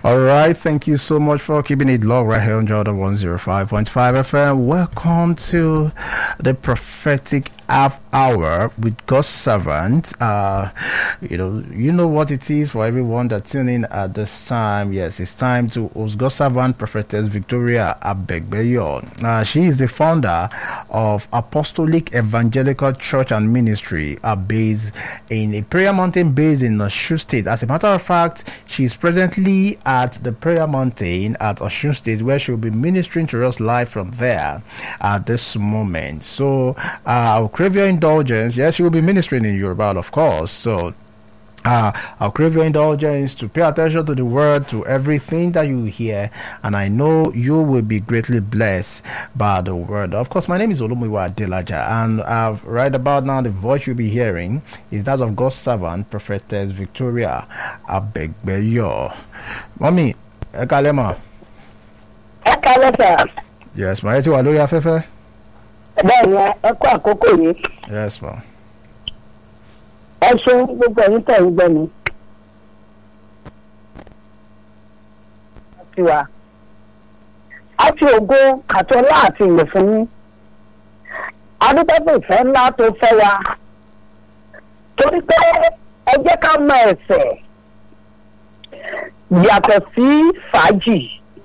All right, thank you so much for keeping it low right here on Jordan 105.5 FM. Welcome to the prophetic half hour with God's servant. Uh, you know, you know what it is for everyone that tune in at this time. Yes, it's time to host God's servant, prophetess Victoria Abegbeyo. Uh, she is the founder of Apostolic Evangelical Church and Ministry, uh, based in a prayer mountain based in Osun State. As a matter of fact, she is presently at the prayer mountain at Osun State, where she will be ministering to us live from there at this moment. So, uh, I'll crave your indulgence. Yes, she will be ministering in Yoruba, of course. So, uh, I'll crave your indulgence to pay attention to the word, to everything that you hear, and I know you will be greatly blessed by the word. Of course, my name is Olumiwa Delaja, and uh, right about now, the voice you'll be hearing is that of God's servant, Prophetess Victoria Abegbeyo. Mommy, ẹ kalẹ́ mà. ẹ kálẹ̀ sà Yes, ma. Ẹ ti wà lórí afẹ́fẹ́. bẹ́ẹ̀ ni ẹ kó àkókò yìí Yes, ma. ẹ ṣeun gbogbo ẹ̀yin tẹ̀ ń gbọ́ mi. àti wa a fi ògo àtọ́lá àti ìlẹ̀ fún yín adúgbò ìfẹ́ ńlá tó fẹ́ wa torí pé ẹ jẹ́ ká mọ ẹ̀sẹ̀ yàtọ̀ sí fàájì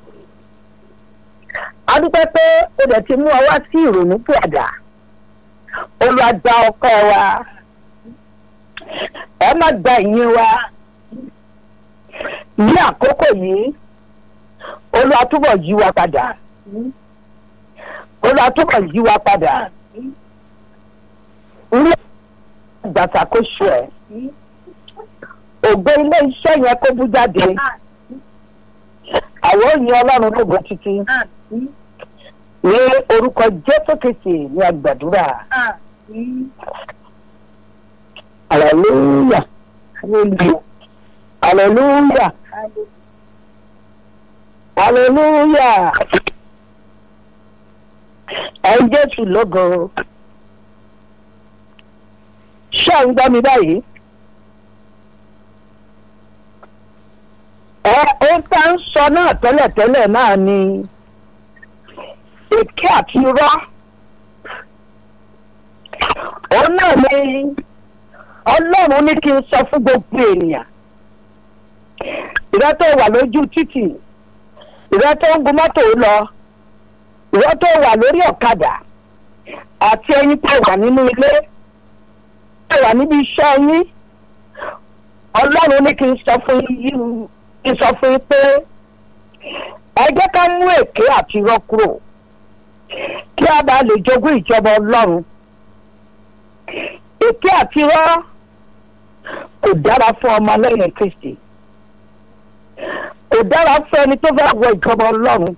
adúpẹ́ pé o dẹ̀ ti mú ọ wá sí ìrònú pìàdà olùwàgbà ọkọ wa ẹ má gba ìyẹn wa ní àkókò yìí olùwàtúbọ̀ yí wa padà olùwàtúbọ̀ yí wa padà ní ìgbàsàkóso ẹ̀ ògbé ilé iṣẹ́ yẹn kó bú jáde àwọn òyìn ọlọ́run lógo títí ní orúkọ jésù kìsì ní àgbàdúrà hallelujah hallelujah hallelujah ẹ jésù lógo ṣé ń gbọ́ mi báyìí. ẹ ó tá ń sọ náà tẹ́lẹ̀tẹ́lẹ̀ náà ni èké àti irọ́ òun náà ni ọlọ́run ní kí n sọ fún gbogbo ènìyàn ìrẹ́ tó wà lójú títì ìrẹ́ tó ń gun mọ́tò lọ ìrẹ́ tó wà lórí ọ̀kadà àti ẹyin tó wà nínú ilé tó wà níbi iṣẹ́ yín ọlọ́run ní kí n sọ fún yín sọ fún yín pé ẹ jẹ́ ká mú èké àti irọ́ kúrò kí a bá lè jogún ìjọba ọlọ́run èké àti irọ́ kò dára fún ọmọ lẹ́yìn kristi kò dára fún ẹni tó fẹ́ wọ ìjọba ọlọ́run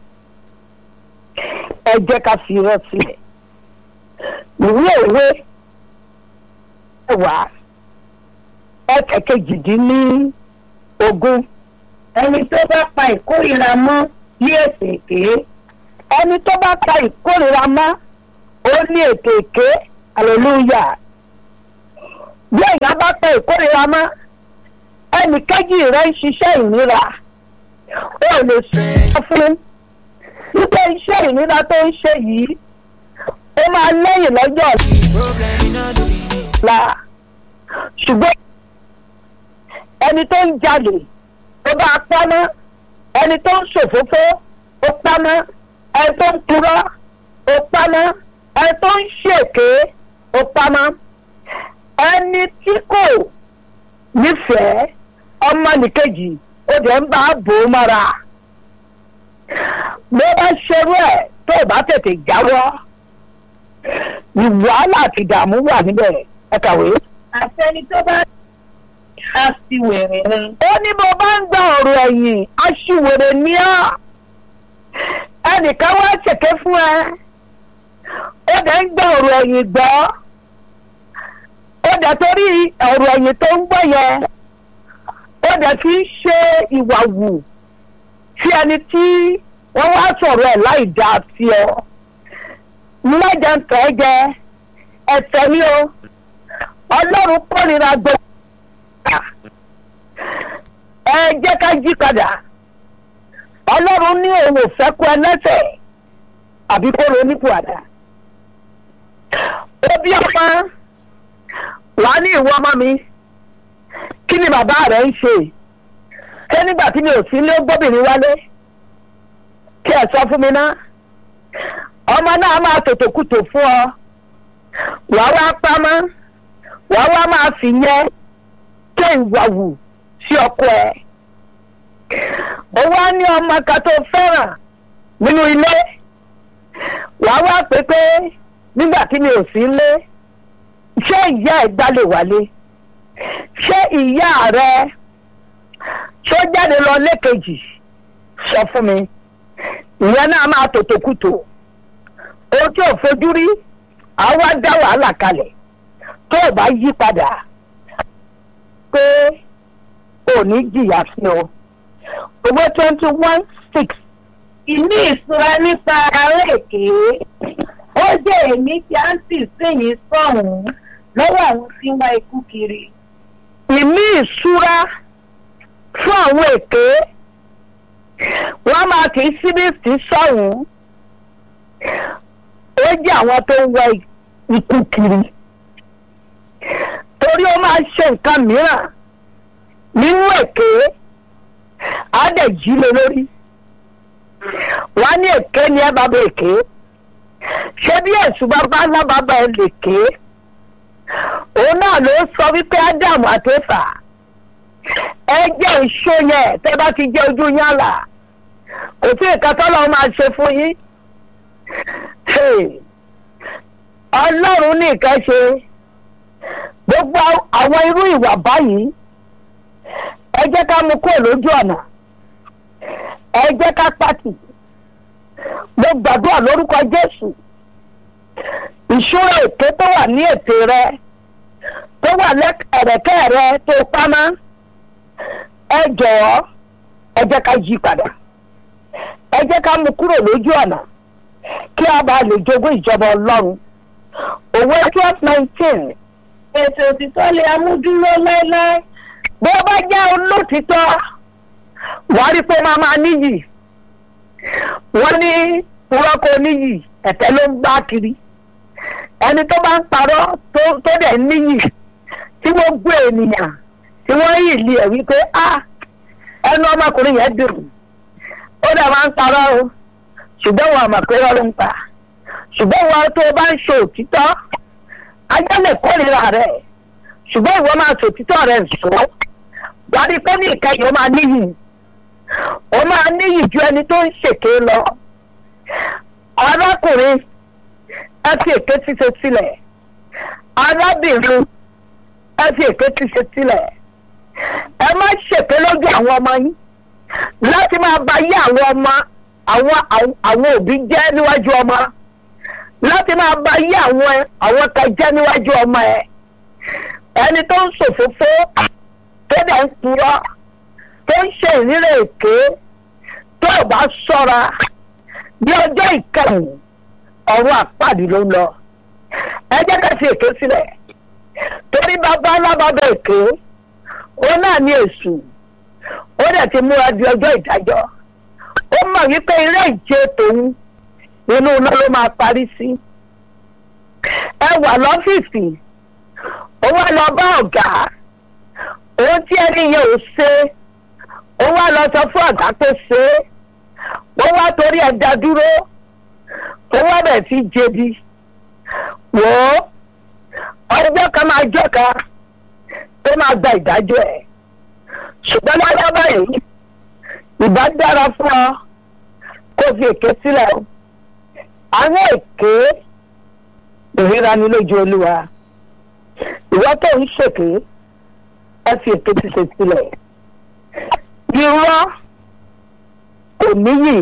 ẹ jẹ́ ká fi irọ́ sílẹ̀ ìwé òwe ẹwà ẹ̀kẹ́ kejìdínní ogún ẹni tó bá pa ìkórìíra mọ́ ní èsì èké ẹni tó bá pa ìkórìíra mọ́ ó ní ètò èké hallelujah bí èèyàn bá pa ìkórìíra mọ́ ẹnì kejì rẹ̀ ń ṣiṣẹ́ ìnira ó lè sọ fún wípé iṣẹ́ ìnira tó ń ṣe yìí ó máa lẹ́yìn lọ́jọ́ ọ̀la ṣùgbọ́n ẹni tó ń jalè ó bá pamọ́ ẹni tó ń ṣòfófó ó pamọ́ ẹni tó ń purọ́ ó pamọ́ ẹni tó ń ṣèké ó pamọ́ ẹni tí kò nífẹ̀ẹ́ ọmọnìkejì ó dẹ̀ ń bá bò ó mọ́ra bó bá ṣerú ẹ̀ tó o bá tètè jáwọ́ ìwàhálà àti ìdààmú wà níbẹ̀ ẹ kàwé. àtẹni tó bá aṣiwèrè ni. ó ní bó bá ń gba ọ̀rọ̀ ẹ̀yìn aṣiwèrè ní ọ́ ẹnìkan wá ṣèké fún ẹ ó dẹ̀ ń gba ọ̀rọ̀ ẹ̀yìn gbọ́ ó dẹ̀ torí ọ̀rọ̀ ẹ̀yìn tó ń gbọ́ yẹn ó dẹ̀ fi ń ṣe ìwà wù sí ẹni tí wọ́n wá sọ̀rọ̀ ẹ̀ láì dáa sí ọ mẹ́jọ ń tẹ́ jẹ ẹ̀tẹ̀ ni o ọlọ́run kórìíra gbogbo ẹ jẹ́ ká jí padà ọlọ́run ní òun ò fẹ́ kú ẹlẹ́sẹ̀ àbí kó ronúkú àdá ó bí ọmọ wà ní ìwọ ọmọ mi kí ni bàbá rẹ ń ṣe ṣé nígbà tí mi ò sí ilé ó gbóbìnrin wálé kí ẹ sọ fún mi ná ọmọ náà máa tòtò kùtò fún ọ wàá wá pamọ́ wàá wá máa fi yẹn ké ìwà wù sí ọkọ ẹ ó wá ní ọmọ kan tó fẹ́ràn nínú ilé wàá wá pé pé nígbà tí mi ò sí ilé ṣé ìyá ẹ̀ gbá lè wálé ṣé ìyá rẹ ṣó jáde lọ lẹ́kejì sọ fún mi ìyẹn náà máa tòtò kùtò ohun tí ò fojú rí àwa dá wàhálà kalẹ̀ tó o bá yí padà pé ò ní jìyà sí o owó twenty one six ìní ìṣúra nípa ará èké ó jẹ́ èmi tí a ń tì síyìn sọ̀hún lọ́wọ́ àwọn tí ń wá ikú kiri. ìmí ìṣúra fún àwọn èké wọ́n máa kì í síbí sí sọ̀hún ó jẹ́ àwọn tó ń wá ikú kiri torí ó máa ṣe nǹkan mìíràn nínú èké á dẹ̀ jí lé lórí wọ́n á ní èké ni ẹ bàbá èké ṣé bí èṣù bàbá ńlá bàbá ẹ lè ké òun náà ló sọ wípé ádámù àtẹfà ẹ jẹ́ ìṣó yẹn tẹ́ bá ti jẹ́ ojú yín là kò sí nǹkan tọ́lọ́ máa ṣe fún yín ọlọ́run ní nǹkan ṣe gbogbo àwọn irú ìwà báyìí ẹ jẹ́ ká mú kúrò lójú ọ̀nà ẹ jẹ́ ká pàtì mo gbàdúrà lórúkọ jésù ìṣúra èké tó wà ní ètè rẹ tó wà lẹ́kẹ̀rẹ̀kẹ́ rẹ tó pamọ́ ẹ jọ̀ọ́ ẹ jẹ́ ká yí padà ẹ jẹ́ ká mú kúrò lójú ọ̀nà kí a bá lè jogún ìjọba ọlọ́run òwe twelve nineteen ètò òtítọ́ lè amúdúró láéláé. bí ó bá jẹ́ olótìtọ́ wàá rí pé máa máa níyì wọ́n ní púrọ́kọ níyì ẹ̀tẹ́ ló ń gbá kiri ẹni tó bá ń parọ́ tó tó dẹ̀ níyì tí gbogbo ènìyàn tí wọ́n yìí lé ẹ̀ wípé a ẹnu ọmọkùnrin yẹn dùn ó dẹ̀ máa ń parọ́ o ṣùgbọ́n wọn àmọ̀ pé lọ́rùn pa ṣùgbọ́n wọn tó bá ń ṣe òtítọ́ ajá lè kórìíra rẹ̀ ṣùgbọ́n ìwọ máa ṣe òtítọ́ rẹ̀ sọ wàá rí pé ní ìkẹyìn ó máa níyì ó máa níyì ju ẹni tó ń ṣèké lọ arákùnrin ẹ fi èké ṣíṣe sílẹ̀ arábìnrin ẹ fi èké ṣíṣe sílẹ̀ ẹ má ṣèké lójú àwọn ọmọ yín láti máa ba yé àwọn ọmọ àwọn àwọn òbí jẹ́ níwájú ọmọ láti máa ba yé àwọn àwọn kan jẹ́ níwájú ọmọ ẹ ẹni tó ń ṣòfófó tó dẹ̀ ń purọ́ tó ń ṣe ìrírè èké tó ò bá ṣọ́ra bí ọjọ́ ìkẹyìn ọ̀run àpàdé ló ń lọ ẹ jẹ́ ká fi èké sílẹ̀ torí bàbá alábàbà èké ó náà ní èṣù ó dẹ̀ ti múra di ọjọ́ ìdájọ́ ó mọ̀ wípé eré ìje tòun inú iná ló máa parí sí ẹ wà lọ́fíìsì ó wá lọ bá ọ̀gá òun tí ẹni yẹn ò ṣe ó wá lọ sọ fún ọ̀gá tó ṣe é wọ́n wá torí ẹja dúró ó wá bẹ̀ sí jẹbi wò ó ọjọ́ kan máa jọ́ kan tó máa gba ìdájọ́ ẹ̀ ṣùgbọ́n lọ́wọ́ báyìí ìbá dára fún ọ kó fi èké sílẹ̀ o àwọn èké ìríra ni lójú olúwa ìwọ tó ń ṣèké ẹ fi èké ti ṣe sílẹ̀ irọ́ kò níyì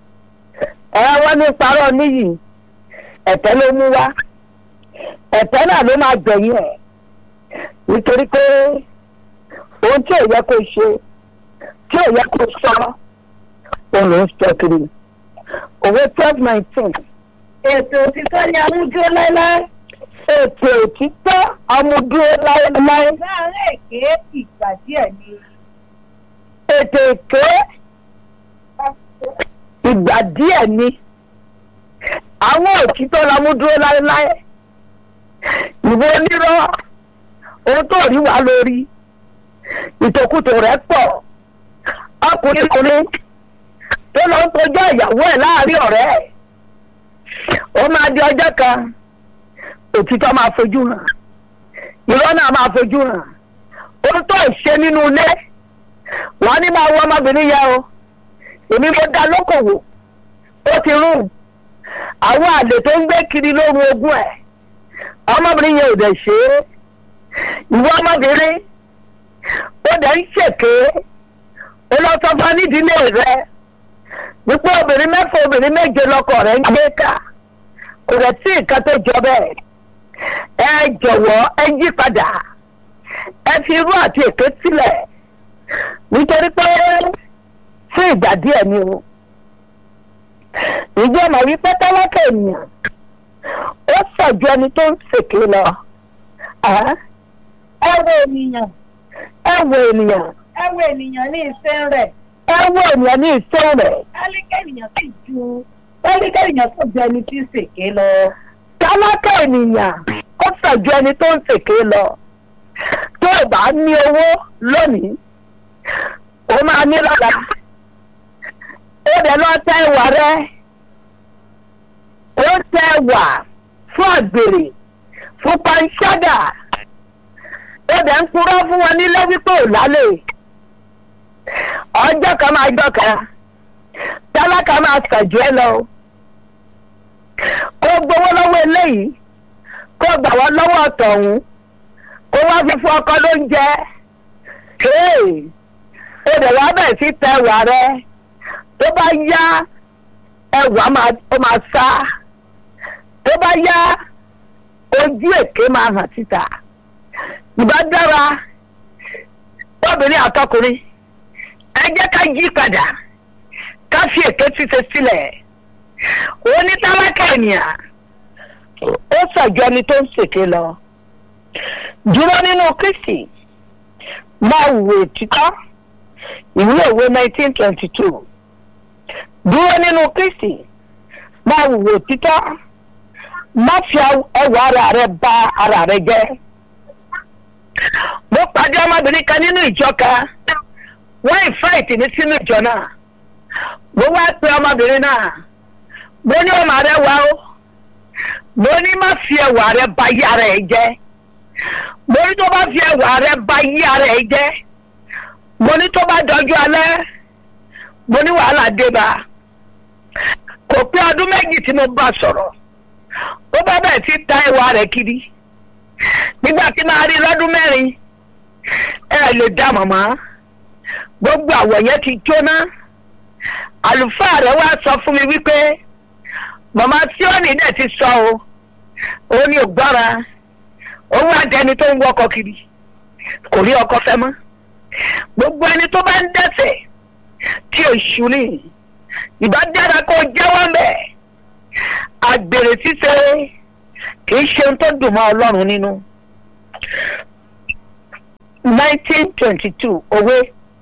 ẹ wọ́n ní parọ́ níyì ẹ̀tẹ́ ló mú wá ẹ̀tẹ́ náà ló máa gbẹ̀yìn ẹ̀ nítorí pé ohun tí ò yẹ kó ṣe tí ò yẹ kó sọ òun ló ń sọ kiri òwe twelve nineteen ètò òtítọ́ ni amúdúró láéláé. ètò òtítọ́ amúdúró láéláé láàárín èké ìgbà díẹ̀ ni. ètò èké ìgbà díẹ̀ ni àwọn òtítọ́ la mú dúró láéláé ìwọ onírọ́ ohun tó rí wa lórí ìtòkùtò rẹ̀ pọ̀ ọkùnrin kùnrin tó lọ ń tọjọ́ ìyàwó ẹ̀ láàrin ọ̀rẹ́ ẹ̀ ó máa di ọjọ́ kan òtítọ́ máa fojú hàn irọ́ náà máa fojú hàn ohun tó ṣe nínú ilé wọ́n ní máa wọ ọmọbìnrin yẹn o èmi mo dá lókòwò ó ti rún àwọn àlè tó ń gbé kiri lóru ogún ẹ̀ ọmọbìnrin yẹn ò dẹ̀ ṣe é ìwọ ọmọbìnrin ó dẹ̀ ń ṣèké ó lọ sọ fún nídìílé rẹ wípé obìnrin mẹ́fà obìnrin méje lọkọ rẹ̀ ń gbé ká kò rẹ̀ sí nǹkan tó jọ bẹ́ẹ̀ ẹ jọ̀wọ́ ẹ yí padà ẹ fi irú àti èké sílẹ̀ nítorí pé fún ìgbà díẹ̀ ni o ìjọ mọ̀ wípé tálákà ènìyàn ó sọ̀jọ́ ẹni tó ń ṣèké lọ ẹ wo ènìyàn ẹ wo ènìyàn ẹ wo ènìyàn ní ìfẹ́ rẹ̀ ẹ wo ènìyàn ní ìfẹ́ rẹ̀ kálíkẹ́ ènìyàn sì ju kálíkẹ́ ènìyàn sì ju ẹni tí ń ṣèké lọ. tálákà ènìyàn ó sọ̀jọ́ ẹni tó ń ṣèké lọ tó o bá ní owó lónìí o máa ní lọ́la ó dẹ̀ lọ tẹ ìwà rẹ ó tẹ ìwà fún àgbèrè fún panṣágà ó dẹ̀ ń purọ́ fún wọn nílé wípé ò lálẹ́ ọjọ́ kan máa jọ kan tálákà máa sàjù ẹ lọ kó gbowó lọ́wọ́ eléyìí kó gbà wọ́n lọ́wọ́ ọ̀tọ̀hún kó wá fi fún ọkọ lóúnjẹ ó dẹ̀ wá bẹ̀ sí tẹ ìwà rẹ tó bá yá ẹwà ó máa sá tó bá yá ojú èké máa hàn síta ìbá dára obìnrin àtọkùnrin ẹ jẹ́ ká yí padà ká fi èké ṣíṣe sílẹ̀ onítálákà ènìyàn ó sọ̀jọ́ ẹni tó ń ṣèké lọ dúró nínú kristi máa wò títọ́ ìwé òwe nineteen twenty two dúró nínú kristi máa wò títọ́ má fi ẹwà ara rẹ bà ara rẹ jẹ́ mo pàdé ọmọbìnrin kan nínú ìjọ kan wọ́n ìfáìtì ní sínú ìjọ náà mo wá pe ọmọbìnrin náà mo ní ọmọ rẹ wá o mo ní má fi ẹwà rẹ bà yí ara ẹ jẹ́ mo ní tó bá fi ẹwà rẹ bà yí ara ẹ jẹ́ mo ní tó bá dọjú alẹ́ mo ní wàhálà dé bá kò pé ọdún méjì tí mo bá sọ̀rọ̀ ó bá bẹ̀ sí ta ẹwà rẹ̀ kiri nígbà tí máa rí lọ́dún mẹ́rin ẹ lè dá màmá gbogbo àwọ̀ yẹn ti jóná àlùfáà rẹ̀ wá sọ fún mi wípé màmá tí ó ní dẹ̀ ti sọ o ó ní ògbára ó wá dẹni tó ń wọkọ̀ kiri kò rí ọkọ fẹ́ mọ́ gbogbo ẹni tó bá ń dẹ́sẹ̀ tí èṣù ni ìbá dára kó jẹ́wọ́ mbẹ́ àgbèrè ṣíṣe kì í ṣe ohun tó dùn mọ́ ọlọ́run nínú. nineteen twenty two òwe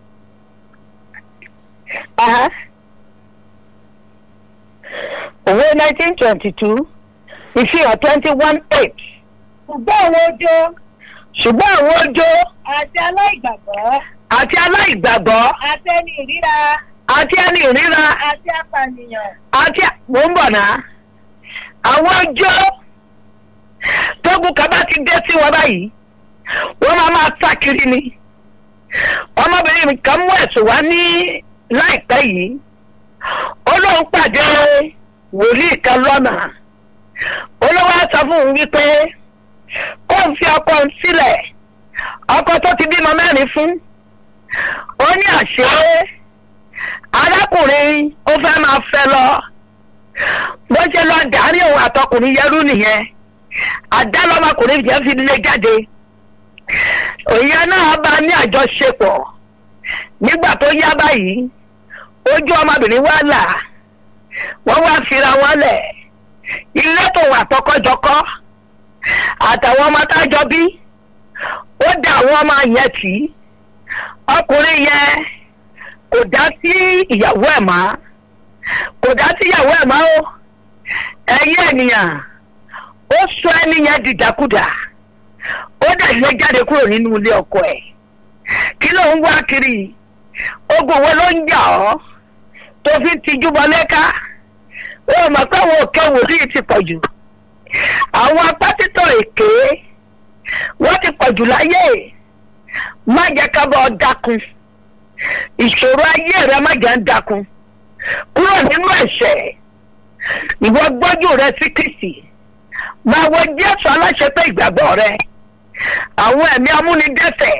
òwe nineteen twenty two ìfihàn twenty one eight ṣùgbọ́n àwọn ojo ṣùgbọ́n àwọn ojo àti aláìgbàgbọ́ àti aláìgbàgbọ́ àti ẹni ìríra àti ẹni ìríra àti apànìyàn àti mò ń bọ̀ náà àwọn ọjọ́ tógun kan bá ti dé sí wọn báyìí wọ́n máa máa sá kiri ni ọmọbìnrin mi kan mú ẹ̀sùn wá ní láìpẹ́ yìí ó lóun pàdé wòlíì kan lọ́nà olówó á sọ fún un wípé kó n fi ọkọ òun sílẹ̀ ọkọ tó ti bímọ mẹ́rin fún ó ní àṣẹ arákùnrin ó fẹ́ máa fẹ́ lọ bó ṣe lọ dàrí òun àtọkùnrin yẹrú nìyẹn àdá lọmọkùnrin yẹn fi lé jáde òye náà bá ní àjọṣepọ̀ nígbà tó yá báyìí ojú ọmọbìnrin wá là wọ́n wá fira wọn lẹ̀ ilé tó wà tọkọjọkọ àtàwọn ọmọ tájọ bí ó dá àwọn ọmọ yẹn tì í ọkùnrin yẹn kò dá sí ìyàwó ẹ̀ mọ́ kò dá síyàwó ẹ̀ máa ó ẹ̀yìn ènìyàn ó sọ ẹni yẹn dìdàkudà ó dẹ̀ lé jáde kúrò nínú ilé ọkọ ẹ̀ kí ló ń wá kiri ogun wo ló ń jà ọ́ tó fi tijú bọlé ká ó mọ̀ pé àwọn òkè wòlíì ti pọ̀ jù àwọn apátítọ̀ èké wọ́n ti pọ̀ jù láyé má jẹ́ ká bọ́ ọ dákun ìṣòro ayé rẹ má jẹ́ ń dákun kúrò nínú ẹ̀ṣẹ̀ ìwọ gbọ́jú rẹ sí Kristi máa wo Jésù aláṣepé ìgbàgbọ́ rẹ àwọn ẹ̀mí amúnidẹ́ṣẹ̀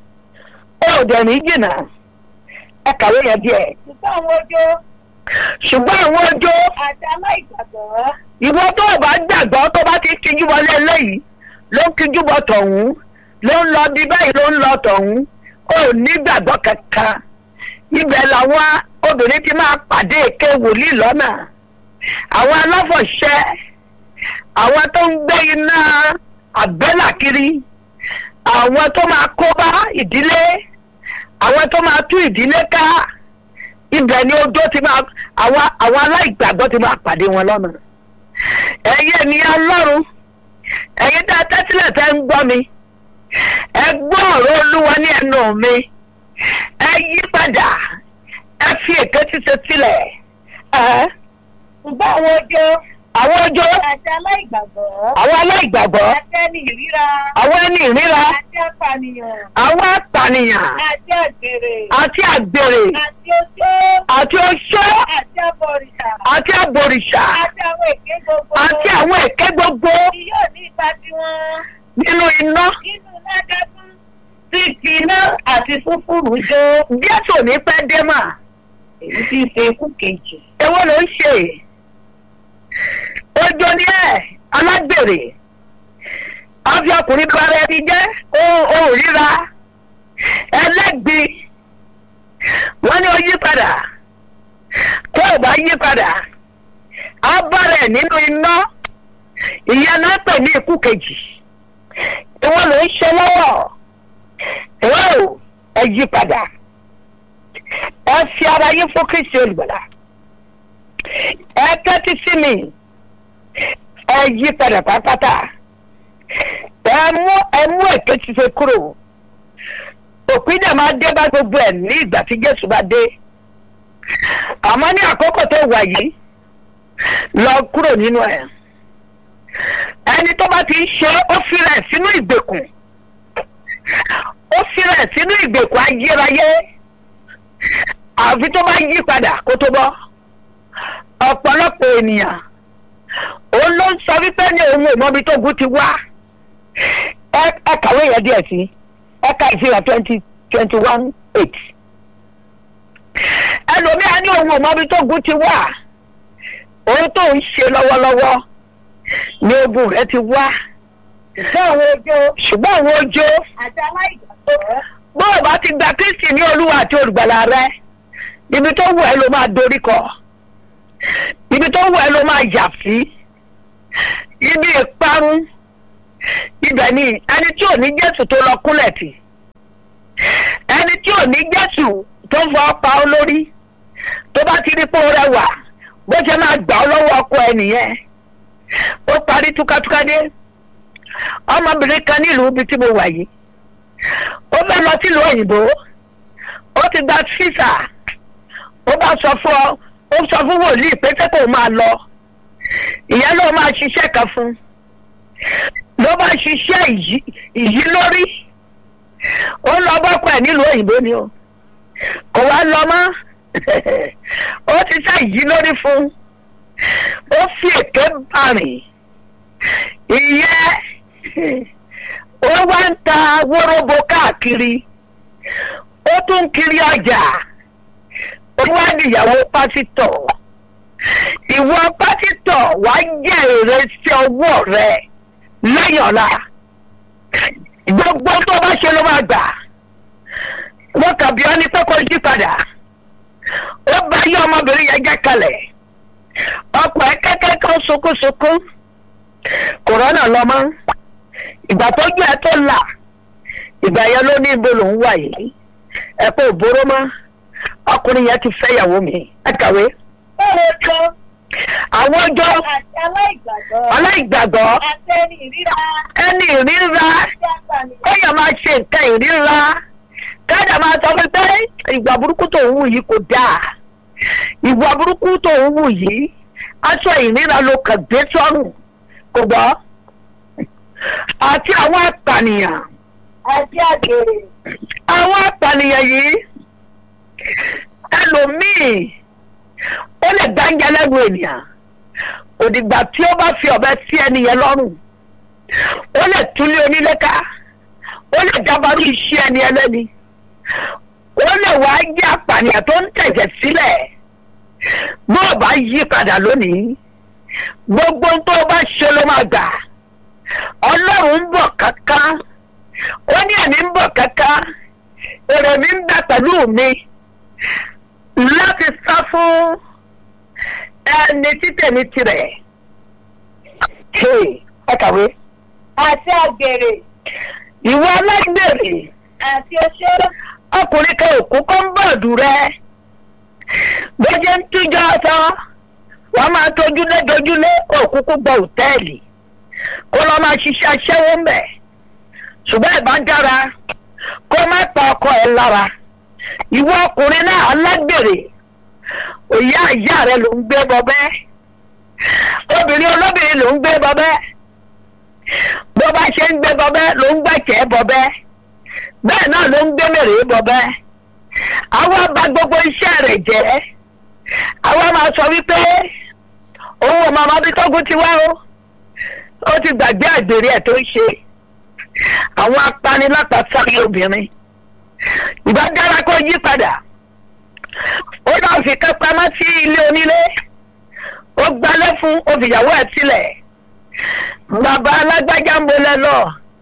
ó dẹ̀ ní jìnnà ẹ kàwé yẹn díẹ̀ ṣùgbọ́n àwọn ojú ṣùgbọ́n àwọn ọjọ́ àti aláìgbàgbọ́ ìwọ tó o bá gbàgbọ́ tó bá ti kíjú wọlé eléyìí ló ń kíjú bọ tọ̀hún ló ń lọ bí báyìí ló ń lọ tọ̀hún ó ní gbàgbọ́ kankan ibẹ̀ làwọn obìnrin ti máa pàdé èké wòlíì lọ́nà àwọn aláfọ̀ṣẹ́ àwọn tó ń gbé iná àbẹ́là kiri àwọn tó máa kó bá ìdílé àwọn tó máa tú ìdílé ká ibẹ̀ ni ojó ti máa àwọn àwọn aláìgbàgbọ́ ti máa pàdé wọn lọ́nà ẹ̀yin ènìyàn ọlọ́run ẹ̀yin tá a tẹ́tílẹ̀ tẹ́ ń gbọ́ mi ẹ gbọ́ ọ̀rọ̀ olúwa ní ẹnu mi ẹ yí padà ẹ fi èké ṣíṣe sílẹ̀ ẹ ṣùgbọ́n àwọn ojú àwọn ojó àti aláìgbàgbọ́ àwọn aláìgbàgbọ́ àti ẹni ìríra àwọn ẹni ìríra àti apànìyàn àwọn apànìyàn àti àgbèrè àti àgbèrè àti oṣó àti oṣó àti abọ̀rìṣà àti àbòrìṣà àti àwọn èké gbogbo àti àwọn èké gbogbo tí yóò ní ipa tiwọn nínú iná nínú ládágún tí fi iná àti fúfúrú jó jésù ní pẹ́ dé mà èyí tí í ṣe ikú kejì. èwo ló ń ṣe ojú ni ẹ alágbèrè àfi ọkùnrin bara ẹni jẹ́ ohun ríra ẹlẹ́gbin wọ́n ní ó yí padà tó o bá yí padà á bára ẹ̀ nínú iná ìyẹn náà pè ní ikú kejì ìwọ ló ń ṣe lọ́wọ́ ìwọ ò ẹ yí padà ẹ fi ara yín fún Kristi olùgbàlà ẹ tẹ́tí sí mi ẹ yí padà pátápátá ẹ mú ẹ mú èké ṣiṣẹ́ kúrò òpin dẹ̀ máa dé bá gbogbo ẹ̀ ní ìgbà tí Jésù bá dé àmọ́ ní àkókò tó wà yìí lọ kúrò nínú ẹ̀ ẹni tó bá ti ń ṣe ó fi rẹ̀ sínú ìgbèkùn ó fi rẹ̀ sínú ìgbèkùn ayérayé àfi tó bá yí padà kó tó bọ́ ọ̀pọ̀lọpọ̀ ènìyàn òun ló ń sọ wípé ní òun ò mọbi tó gún ti wá ẹ ẹ kàwé yẹn díẹ̀ sí ẹ ka ìfihàn twenty twenty one eight ẹlòmíà ní òun ò mọbi tó gún ti wá òun tó ń ṣe lọ́wọ́lọ́wọ́ ní ogun rẹ ti wá ṣùgbọ́n àwọn ojú ṣùgbọ́n àwọn ojú àti aláìgbàgbọ́ bó o bá ti gba Kristi ní olúwa àti olùgbàlà rẹ ibi tó wù ẹ́ ló máa dorí kọ ibi tó wù ẹ́ ló máa yà sí ibi ìparun ibẹ̀ ni ẹni tí ò ní Jésù tó lọ kúnlẹ̀ tì ẹni tí ò ní Jésù tó fọ pa ọ lórí tó bá ti rí pé ó rẹwà bó ṣe máa gbà ọ lọ́wọ́ ọkọ ẹ nìyẹn ó parí túkátúká dé ọmọbìnrin kan nílùú ibi tí mo wà yìí ó fẹ́ lọ sílùú òyìnbó ó ti gba físà ó bá sọ fún ọ ó sọ fún wòlíì pé ṣé kò máa lọ ìyẹn ló máa ṣiṣẹ́ kan fún ló bá ṣiṣẹ́ ìyí lórí ó lọ bọ́pọ̀ ẹ̀ nílùú òyìnbó ni o kò wá lọ mọ́ ó ti ṣe ìyí lórí fún ó fi èké bàrìn ìyẹn ó wá ń ta wóróbo káàkiri ó tún kiri ọjà ó wá níyàwó pásítọ̀ ìwọ pásítọ̀ wá jẹ́ èrè sí ọwọ́ rẹ lẹ́yìn ọ̀la gbogbo tó bá ṣe ló máa gbà wọ́n kàbí ọ́ ní pé kó yí padà ó bá yí ọmọbìnrin yẹn jẹ́ kalẹ̀ ọkọ̀ ẹ̀ kẹ́kẹ́ kan sunkúnsunkún kòrónà lọ mọ́ ìgbà tó jẹ́ ẹ tó là ìgbà yẹn ló ní ibo lòún wà yìí ẹ kó òbóró mọ́ ọkùnrin yẹn ti fẹ́ ìyàwó mi ẹ kàwé. ó olóòótọ́ àwọn ọjọ́ àti aláìgbàgbọ́ aláìgbàgbọ́ àti ẹni ìríra ẹni ìríra àti apànìyàn. kéèyàn máa ṣe nǹkan ìríra káàdà máa sọ fún pé ìgbà burúkú tó ń wù yìí kò dáa ìwà burúkú tó ń wù yìí aṣọ ìríra ló kàn gbé sọ́rùn kò gbọ́ àti àwọn apànìyàn àti àgbèrè àwọn apànìyàn yìí ẹlòmíì ó lè dáńjẹ lẹ́nu ènìyàn òdìgbà tí ó bá fi ọ̀bẹ sí ẹnìyẹn lọ́rùn ó lè túlé onílé ká ó lè dábàrú iṣẹ́ ẹni ẹlẹ́ni ó lè wá jẹ́ apànìyàn tó ń tẹ̀jẹ̀ sílẹ̀ bó o bá yí padà lónìí gbogbo ohun tó o bá ṣe ló máa gbà ọlọ́run ń bọ̀ kankan ó ní ẹ̀mí ń bọ̀ kankan èrè mi ń bẹ pẹ̀lú mi láti sá fún ẹni títẹ̀mí tirẹ̀. Hey, ẹ kàwé. àti àgbèrè ìwọ alágbèrè àti oṣó ọkùnrin kan òkú kan ń bọ̀dù rẹ bójú ń tújọ́ ọ̀tọ̀ wọ́n máa tójúlé dojúlé òkúkú gbọ́ òtẹ́ẹ̀lì kó lọ́ máa ṣiṣẹ́ aṣẹ́wó ń bẹ̀ ṣùgbọ́n ìbá dára kó má pa ọkọ ẹ̀ lára ìwọ ọkùnrin náà alágbèrè òyà ìyá rẹ ló ń gbé bọbẹ́ obìnrin olóbìnrin ló ń gbé bọbẹ́ bó bá ṣe ń gbé bọbẹ́ ló ń gbẹ̀kẹ́ bọbẹ́ bẹ́ẹ̀ náà ló ń gbé mèrè bọbẹ́ àwa bà gbogbo iṣẹ́ rẹ̀ jẹ́ àwa máa sọ wípé òun ò màmá bí tógun ti wá o ó ti gbàgbé àgbèrè ẹ̀ tó ń ṣe àwọn apanilápasáré obìnrin ìbá dára kó yí padà ó náà fi ká pamọ́ sí ilé onílé ó gbalẹ̀ fún òfìyàwó ẹ̀ sílẹ̀ bàbá alágbájá ń bolẹ̀ lọ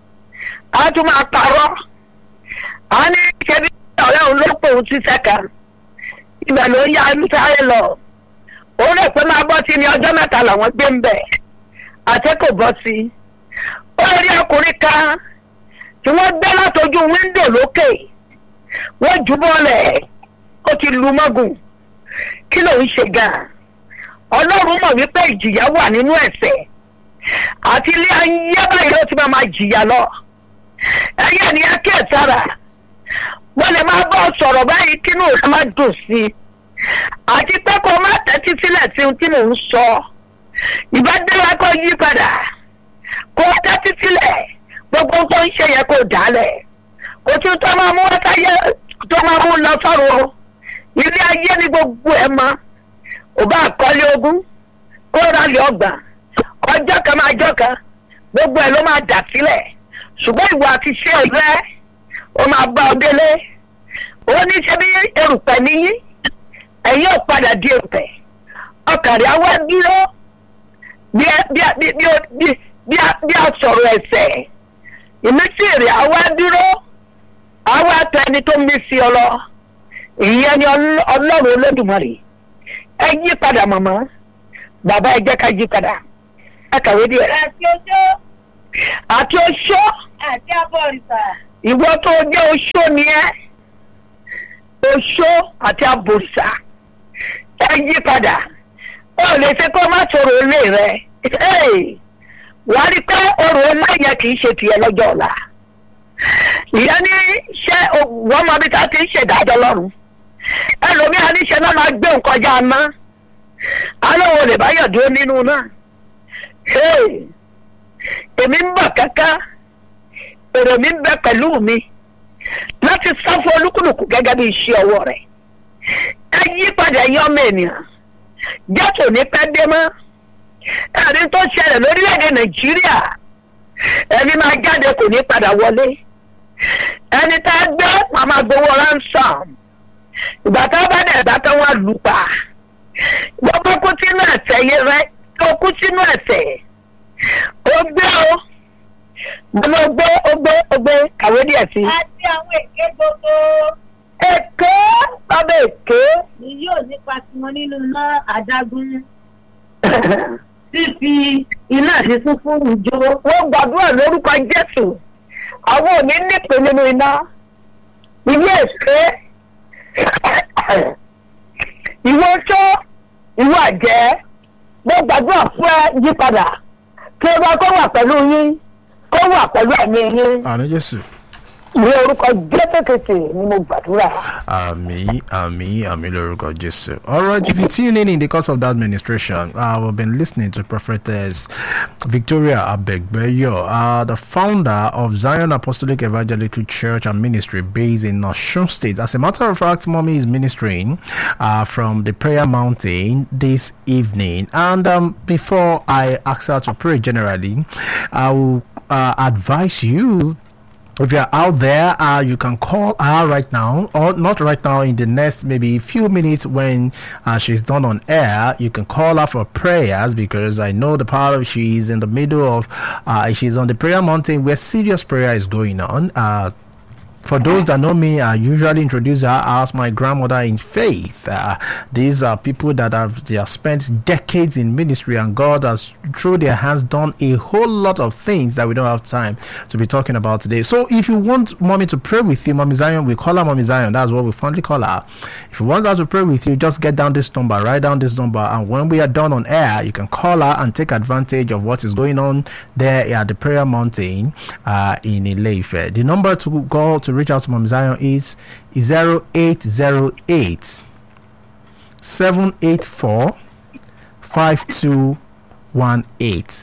á tún máa parọ́ á ní ṣebí ọ̀rẹ́ òun ló pòun sí sẹ́ka ibẹ̀ ló ń ya sáré lọ ó rẹ̀ pé máa bọ́ sí ní ọjọ́ mẹ́ta làwọn gbé ń bẹ̀ àti kò bọ́ sí ó rí ọkùnrin kan tí wọ́n gbé látọjú wíńdò lókè wọ́n jù bọ́ọ̀lẹ̀ ó ti lu mọ́gùn kí ló ń ṣe gan-an ọlọ́run mọ̀ wípé ìjìyà wà nínú ẹ̀ṣẹ̀ àti ilé ayé báyìí ló ti máa ma jìyà lọ ẹ̀yẹ́ ni ẹ kí ẹ̀ sára wọ́n lè máa bọ́ sọ̀rọ̀ báyìí kínú rẹ̀ má dùn sí i àti pé kó má tẹ́tí sílẹ̀ sí ohun tí mò ń sọ ìbá dára kó yí padà kó tẹ́tí sílẹ̀ gbogbo tó ń ṣe yẹ kó dálẹ̀ kò tún tó máa mú wákàyé tó máa mú lọ sọ́run o ilé ayé ni gbogbo ẹ̀ mọ́ ò bá kọ́lé ogún kó rálẹ̀ ọgbà ọjọ́ kan máa jọ́ kan gbogbo ẹ̀ ló máa dà sílẹ̀ ṣùgbọ́n ìwà àti ṣé rẹ ó máa bá ọ délé ó ní ṣe bí erùpẹ̀ níyí ẹ̀yìn ò padà di erùpẹ̀ ọkàn rẹ̀ á wá dúró bí bí bí bí bí bí bí a sọ̀rọ̀ ẹ̀sẹ̀ ìmísí rẹ̀ á wá dúró á wá tẹ ẹni tó ń mí sí ọ lọ ìyẹn ni ọlọ́run olódùmarè ẹ yí padà màmá bàbá ẹ jẹ́ ká yí padà ẹ kàwé díẹ̀ àti oṣó àti oṣó àti abọ̀rìṣà ìwọ tó jẹ́ oṣó ni ẹ́ oṣó àti abòrìṣà ẹ yí padà ó lè ṣe kó má sọ̀rọ̀ ilé rẹ wà á rí pé ọrọ̀ ọlá yẹn kì í ṣe tiẹ̀ lọ́jọ́ ọ̀la ìyẹn ní ṣé wọ́n mọ bí ká ti ń ṣèdájọ́ lọ́rùn ẹlòmíà níṣẹ́ náà máa gbé nǹkan já ná alówó lè bá yọ̀ dúró nínú náà èmi ń bọ̀ kankan èrò mi ń bẹ pẹ̀lú mi láti sá fún olúkúlùkù gẹ́gẹ́ bí iṣẹ́ ọwọ́ rẹ̀ ẹ yí padà yọ ọmọ ènìyàn jẹ́tò ní pẹ́ dé mọ́ ẹ̀rí tó ṣẹlẹ̀ lórílẹ̀‐èdè nàìjíríà ẹni máa jáde kò ní padà wọlé ẹni tá a gbé màmá gbowó ransom ìgbà tá a bá dẹ̀ bá tán wọ́n lù pa gbogbo kú sínú ẹ̀sẹ̀ yẹn rẹ tó kú sínú ẹ̀sẹ̀ ó gbé o mo gbé ó gbé ó gbé kàwé díẹ̀ sí. àti àwọn èké gbogbo èké bàbá èké ni yóò nípa tiwọn nínú iná adágún fífi iná sísún fún ìjó wọ́n gbàdúrà lórúkọ jésù àwọn ò ní nípe nínú iná ilé èké ìwọ tó ìlú àjẹ́ mo gbàdúrà fún ẹ yípadà kí ẹ bá kó wà pẹ̀lú yín kó wà pẹ̀lú ẹ̀mí yín àmì jésù. ní orúkọ jésù ni mo gbàdúrà. Ami, Ami, Ami Lórúkọ Jésù. All right, if you tune in in the course of that administration, uh, we've been listening to Prophetess Victoria Abegbeyo, uh, the founder of Zion Apostolic Evangelical Church and Ministry based in Osun State. As a matter of fact, Mommy is ministering uh, from the Prayer Mountain this evening. And um, before I ask her to pray generally, I will uh, advise you if you're out there, uh, you can call her right now, or not right now, in the next maybe few minutes when uh, she's done on air. You can call her for prayers because I know the part of she's in the middle of, uh, she's on the prayer mountain where serious prayer is going on. Uh, for those that know me, I usually introduce her as my grandmother in faith. Uh, these are people that have they have spent decades in ministry, and God has through their hands done a whole lot of things that we don't have time to be talking about today. So, if you want mommy to pray with you, mommy Zion, we call her mommy Zion. That's what we fondly call her. If you want her to pray with you, just get down this number, write down this number, and when we are done on air, you can call her and take advantage of what is going on there at the prayer mountain uh, in Ileife. The number to call to reach out to Mom Zion is 0808 784 5218.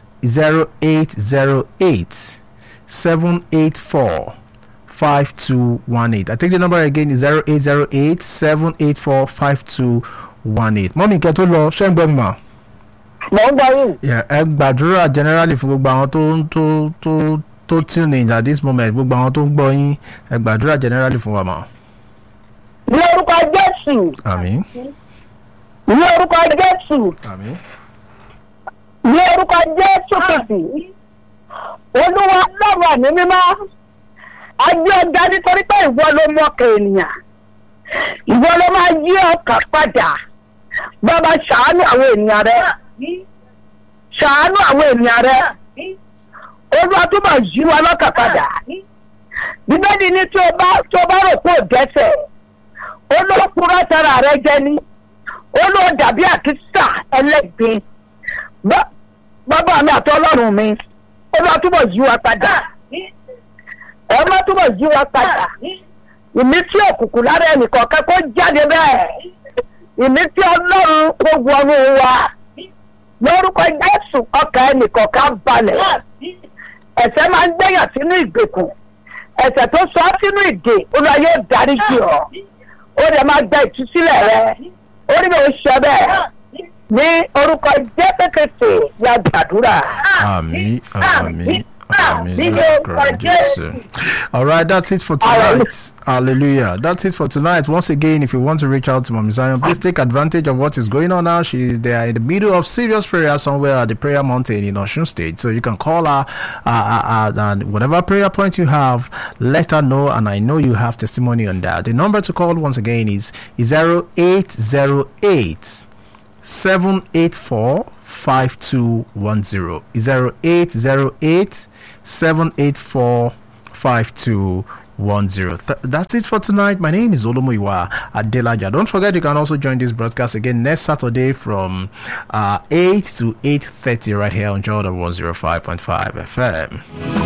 0808 784 5218. I take the number again is 0808 784 5218. Mọ́mí kẹ́ tó lọ ṣé ń gbọ́ mi mà? mò ń gbọ́ yín. Yeah, ẹ gbàdúrà generally fún gbogbo àwọn tó ń tó tó tó tune in at this moment gbogbo àwọn tó ń gbọ́ yín ẹ gbàdúrà generally fún wa mà. ní orúkọ jésù àmín ní orúkọ jésù àmín ní orúkọ jésù kìsì olúwa lọ́wọ́ ní mímọ́ ajé ọjà nítorí pé ìwọ ló mọ̀kẹ́ ènìyàn ìwọ ló máa yí ọkàn padà bàbá ṣàánú àwọn ènìyàn rẹ ṣàánú àwọn ènìyàn rẹ olúwa túbọ̀ yí wa lọ́kàn padà bíbélì ní tí o bá tí o bá rò pé ò dẹ́sẹ̀ olókùnrin sára rẹ jẹ ní olóò dàbí àkísà ẹlẹ́gbin Bá- bàbá mi àti ọlọ́run mi olúwa túbọ̀ yí wa padà ẹ má túbọ̀ yí wa padà ìmísí òkùnkùn lára ẹnìkan kẹ́kọ̀ọ́ jáde bẹ́ẹ̀ ìmísí ọlọ́run kó wọnú wa lórúkọ jésù ọkàn ẹnìkan ká balẹ̀ ẹ̀sẹ̀ máa ń gbẹ̀yàn sínú ìgbèkùn ẹ̀sẹ̀ tó sọ ọ́ sínú ìdè olúwa yóò dárí jì ọ́ ó lè máa gba ìtúsílẹ̀ rẹ ó ní bẹ́ẹ̀ ṣe bẹ́ẹ̀ ní orúkọ jésù ya gbàdúrà. àmín àmín àmín Ní lórúkọ orúkọ jésù. all right that's it for tonight hallelujah that's it for tonight once again if you want to reach out to mom zion please take advantage of what is going on now she is there in the middle of serious prayer somewhere at the prayer mountain in osun state so you can call her uh, uh, uh, and whatever prayer point you have let her know and i know you have testimony on that the number to call once again is 0808 784 5210 0808 784 5210 Th- that's it for tonight my name is Olomuyiwa Adelaja don't forget you can also join this broadcast again next Saturday from uh, 8 to 8.30 right here on Jordan 105.5 FM